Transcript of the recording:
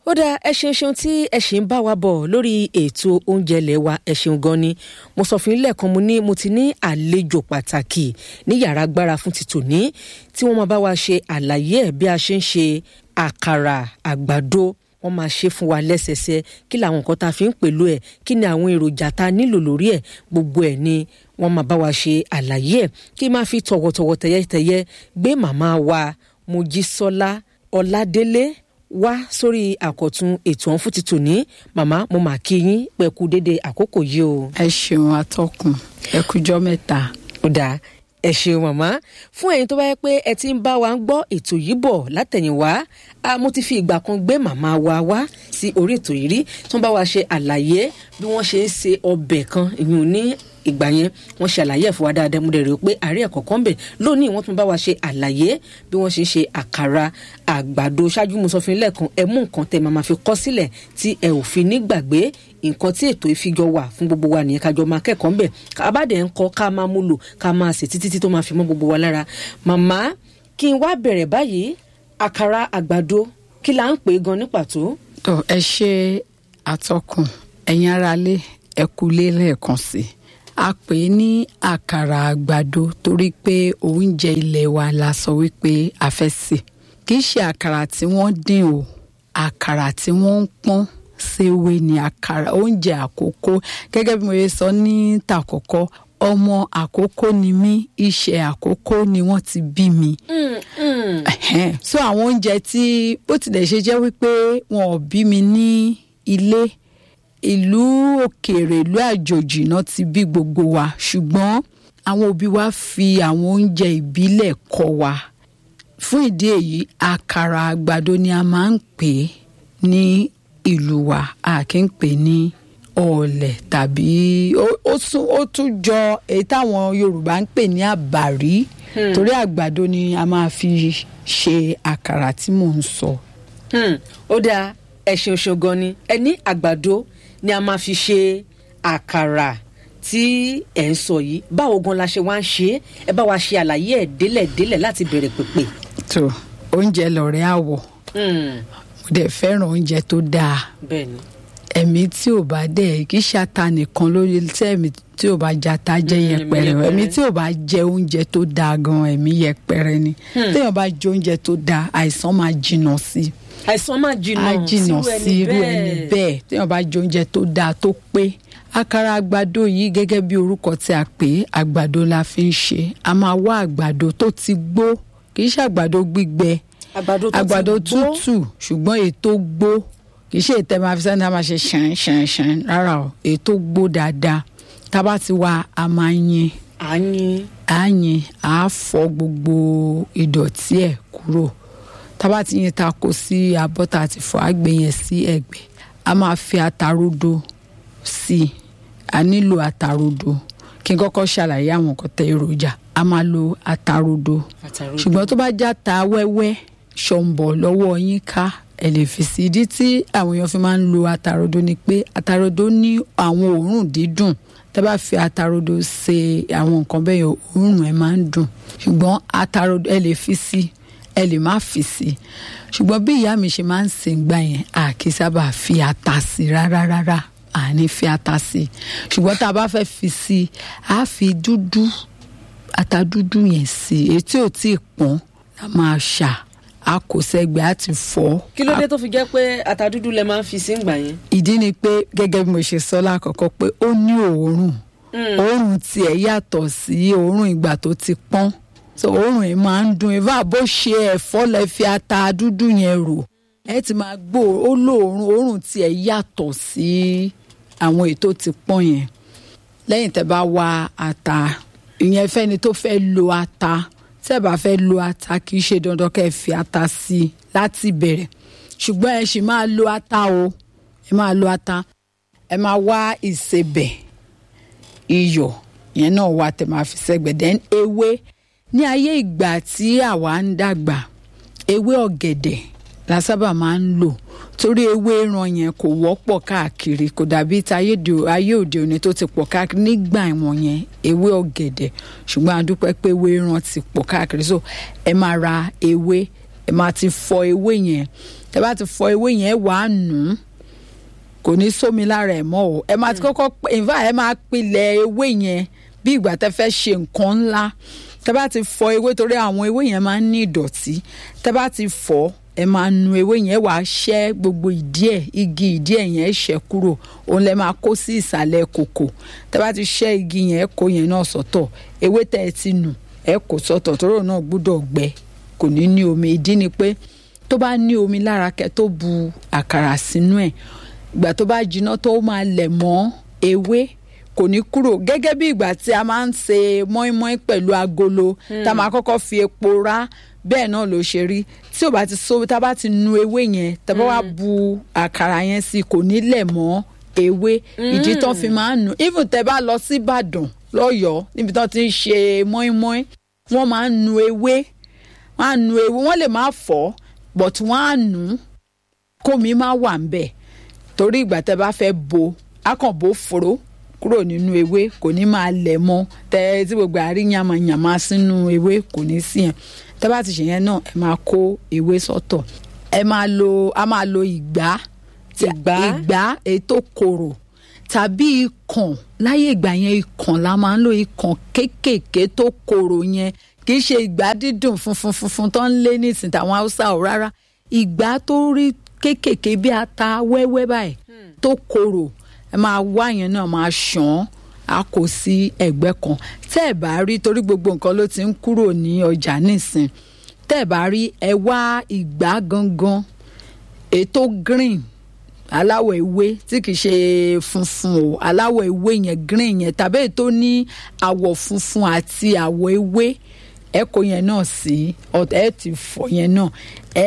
ó dáa ẹ ṣeun ṣeun tí ẹ ṣì ń bá wa bọ̀ lórí ètò oúnjẹ ilé wa ẹ ṣeun gan ni mo sọ fún yín lẹ́ẹ̀kan mo ní mo ti ní àlejò pàtàkì ní yàrá agbára fún ti tòní tí wọ́n máa bá wa ṣe àlàyé ẹ̀ bí a ṣe ń ṣe àkàrà àgbàdo wọ́n máa ṣe fún wa lẹ́sẹsẹ kí làwọn nǹkan tá a fi ń pèlò ẹ̀ kí ni àwọn èròjà tá a nílò lórí ẹ̀ gbogbo ẹ̀ ni wọ́n máa bá wa ṣe àlàyé ẹ̀ kí n máa fi tọ̀wọ̀tọ̀wọ̀ tẹ̀yẹ́tẹ̀yẹ́ gbé màmá wa Mojísọ́lá Ọládélé wá sórí àkọ̀tun ètò ọ̀hún fún ti tòní màmá mo mà kí yín pẹ̀kú dédé àkókò yìí o. ẹ ṣeun atọ́kùn ẹ kújọ́ mẹ́ta. ó dáa ẹ ṣeun màmá fún ẹ̀yin tó bá yẹ pé ẹ ti ń bá wa ń gbọ́ ètò yìí bọ̀ látẹ̀yìnwá mo ti fi ìgbà kan gbé màmá wa wá sí orí ètò yìí rí tí wọ́n bá wa ṣe àlàyé bí wọ́n ṣe ń se ọbẹ̀ kan ìyún ní ìgbà yẹn wọ́n ṣe àlàyé ẹ̀ fún wa dáadáa mo dẹ̀ rò pé àárẹ̀ ẹ̀kọ́ kan bẹ̀ lónìí wọ́n tún bá wa ṣe àlàyé bí wọ́n ṣe ń ṣe àkàrà àgbàdo ṣáájú mo sọ fún yín lẹ́ẹ̀kan ẹ mú nǹkan tẹ́ máa fi kọ́ sílẹ̀ tí ẹ ò fi ní gbàgbé nǹkan tí ètò ìfijọ wà fún gbogbo wa nìyẹn kájọ máa kẹ́kọ̀ọ́ ńbẹ̀ kábàdẹ̀ ń kọ́ ká máa mú lò ká máa sè títí tí tó máa fi mọ́ gbogbo wa lára màmá kí n wá bẹ̀rẹ̀ báyìí àkàrà àgbàdo kí la ń pè é gan ní pàtó. tó ẹ ṣe àtọkùn ẹ̀yin aráalé ẹ kúlé lẹ́ẹ̀kan sí i a pè é ní àkàrà àgbàdo torí pé oúnjẹ ilẹ̀ wa la sọ wípé a fẹ́ sè kì í ṣe àkàrà tí wọ́n dín o àkàrà tí wọ́n ń pọ́n ṣèwé ni àkàrà oúnjẹ àkókò gẹ́gẹ́ bí mo yẹ sọ ní tàkọ́kọ́ ọmọ àkókò ni mí iṣẹ́ àkókò ni wọ́n ti bí mi. so àwọn oúnjẹ tí bó tilẹ̀ ṣe jẹ́ wípé wọn ò bí mi ní ilé ìlú òkèèrè ìlú àjòjì náà ti bí gbogbo wa ṣùgbọ́n àwọn òbí wa fi àwọn oúnjẹ ìbílẹ̀ kọ́ wa fún ìdí èyí àkàrà àgbàdo ni a máa ń pè é ní ìlú wa a kì í pè ní ọ̀ọ̀lẹ̀ tàbí ó tún jọ èyí táwọn Yorùbá ń pè ní àbàrí torí àgbàdo ni a máa fi ṣe àkàrà tí mò ń sọ. ó dáa ẹ̀sìn òṣogbo ni ẹ ní àgbàdo ni a máa fi ṣe àkàrà tí ẹ̀ ń sọ yìí báwo gan la ṣe wá ń ṣe é ẹ bá wa ṣe àlàyé ẹ̀ délẹ̀délẹ̀ láti bẹ̀rẹ̀ pèpè. tó oúnjẹ lọ̀rẹ́ àwọ̀ mo dẹ̀ fẹ́ràn oúnjẹ tó dáa bẹ́ẹ̀ni ẹ̀mí tí ò bá dẹ̀ kì í ṣata nìkan lórí tẹ́ẹ̀mí tí ò bá jata jẹ́ yẹpẹrẹ ẹ̀mí tí ò bá jẹ oúnjẹ tó dáa gan ẹ̀mí yẹpẹrẹ ni téèyàn bá jẹ oúnjẹ tó dáa àìsàn máa jìnnà sí i àìsàn máa jìnnà á jìnnà sí irú ẹni bẹ́ẹ̀ téèyàn bá jẹ oúnjẹ tó dáa tó pé àkàrà àgbàdo yìí gẹ́gẹ́ bí orúkọ tí a pè é àgbàdo la fi ń ṣe a máa wá àgbàdo tó ti gbó kì í ṣe àgbàdo gbígbẹ àgbàdo tútù ṣùgbọ́n ètò gbó kì í ṣe ètò máa fi sẹ́ni a máa ṣe ṣàn ṣàn ṣàn rárá o ètò gbó dáadáa tá a bá ti wá a máa yin àyìn àyìn àá fọ gbogbo ìdọ̀tí ẹ̀ kúrò tábà tí yẹn ta kó sí abọ́ tá a ti fọ àgbẹ̀ yẹn sí ẹ̀gbẹ́ a máa fi atarodo sí i a nílò atarodo kí n kọ́kọ́ ṣàlàyé àwọn nǹkan tẹ èròjà a máa lo atarodo ṣùgbọ́n tó bá já ta wẹ́wẹ́ ṣọ̀ǹbọ̀ lọ́wọ́ yín ká ẹ lè fi sí ìdí tí àwọn èèyàn fi máa ń lo atarodo ni pé atarodo ní àwọn òórùn dídùn tẹ́ bá fi atarodo ṣe àwọn nǹkan bẹ́ẹ̀ yẹn òórùn ẹ̀ máa ń dùn ṣùgbọ́n atarodo ẹ lè fi sí ẹ lè má fi sí ṣùgbọ́n bí ìyá mi ṣe máa ń sìn gbà yẹn a kì í sábà fi ata sí rárá rárá a ní fi ata sí ṣùgbọ́n tá a bá fẹ́ fi sí a fi dúdú ata dúdú yẹn sí etí ò tí ì pọ́n a máa ṣà a kò sẹ́gbẹ́ a ti fọ́. kí ló dé tó fi jẹ́ pé ata dúdú lẹ máa ń fi sí ìgbà yẹn. ìdí ni pé gẹ́gẹ́ bí mo ṣe sọ lákọ̀ọ́kọ́ pé ó ní òórùn òórùn tiẹ̀ yàtọ̀ sí òórùn ìgbà tó ti pọ́n so òórùn yẹn máa ń dùn ìfá bó ṣe ẹ̀fọ́ lẹ fi ata dúdú yẹn rò ẹ ti máa gbọ́ ó lóòórùn òórùn tiẹ̀ yàtọ̀ sí àwọn ètò ti pọ́n yẹn lẹ́yìn tẹ́ bá wá ata ìyẹn fẹ́ni tó fẹ́ lo ata tẹ́ bá fẹ́ lo ata kì í ṣe dandan kẹ́ ẹ fi ata sí i láti bẹ̀rẹ̀ ṣùgbọ́n ẹ sì máa lo ata o ẹ máa lo ata ẹ máa wá ìsebẹ̀ iyọ̀ yẹn náà wà tẹ́ máa fi sẹ́gbẹ̀ẹ́ then ewé ní ayé ìgbà tí àwa ń dàgbà ewé ọ̀gẹ̀dẹ̀ la sábà máa ń lò torí ewé ìran yẹn kò wọ́pọ̀ káàkiri kò dàbí ayé òde òní tó ti pọ̀ káàkiri nígbà ìwọ̀n yẹn ewé ọ̀gẹ̀dẹ̀ ṣùgbọ́n a dúpẹ́ pé ewé ìran ti pọ̀ káàkiri so ẹ máa ra ewé ẹ máa ti fọ ewé yẹn tẹ bá ti fọ ewé yẹn wàá nù ún kò ní sómi lára ẹ̀ mọ́ o ẹ máa ti kọ́kọ́ in fact ẹ máa pilẹ̀ ewé yẹn bí ìgbà tẹ fẹ́ ṣe nǹkan ńlá tẹ bá ti fọ ewé torí àwọn ewé yẹn máa ń ní ìdọ̀tí tẹ bá ti fọ ẹ máa nu ewé yẹn wàá ṣẹ́ gbogbo ìdí ẹ̀ igi ìdí ẹ̀ yẹn ṣẹ́ kúrò òun lẹ máa kó sí ìsàlẹ̀ kòkò tẹ bá ti ṣẹ́ igi yẹn kó yẹn náà sọ́tọ̀ ewé tẹ ẹ ti nù ẹ kó sọ́tọ̀ tóró náà gbúdọ̀ gbẹ kò ní ní omi ìdí ni pé tó bá ní omi lára kẹ́ tó bu àkàrà sínú ẹ̀ ìgbà tó bá jiná tó máa lẹ̀ mọ́ ewé kò ní kúrò gẹ́gẹ́ bí ìgbà tí a máa ń ṣe mọ́ínmọ́ín pẹ̀lú agolo tá a máa kọ́kọ́ fi epo rá bẹ́ẹ̀ náà ló ṣe rí tí ò bá ti so tá a bá ti nu ewé yẹn tá a bá wá bu àkàrà yẹn sí kò ní lẹ̀ mọ́ ewé ìdí tán fi máa ń nu even tẹ́ bá lọ sí Ìbàdàn lọ́yọ̀ọ́ níbi tán ti ń ṣe mọ́ínmọ́ín wọ́n máa ń nu ewé wọ́n á nu ewé wọ́n lè má fọ́ but wọ́n á nu kómi má wà ń bẹ̀ torí ìgbà tẹ́ bá fẹ́ bo akànbó fòró kúrò nínú ewé kò ní máa lẹ̀ mọ́ tẹ́ tí gbogbo àárí yàmàyàmà sínú ewé kò ní sí yẹn tẹ́ bá ti ṣe yẹn náà ẹ máa kó ewé sọ́tọ̀ ẹ máa lo a máa lo ìgbá Ìgbá? ìgbá èyí tó korò tàbí ikàn láyé ìgbà yẹn ikàn la máa ń lo ikàn kéékèèké tó korò yẹn kì í ṣe ìgbá dídùn funfun funfun tó ń lé nísìnyí tàwọn haúsá ò rárá ìgbá tó rí kéékèèké bí ata wẹ́wẹ́ báyìí tó korò ẹ máa wá yẹn náà máa ṣàn án a kò sí ẹ̀gbẹ́ kan tẹ́ ẹ̀ bá rí torí gbogbo nǹkan ló ti ń kúrò ní ọjà nísìn tẹ́ ẹ̀ bá rí ẹ wá ìgbá gangan ètò green aláwọ̀ ewé tí kìí ṣe funfun o aláwọ̀ ewé yẹn green yẹn tàbí ètò ní àwọ̀ funfun àti àwọ̀ ewé ẹ kó yẹn náà sí ọ̀tẹ̀ ẹ ti fọ̀ yẹn náà ẹ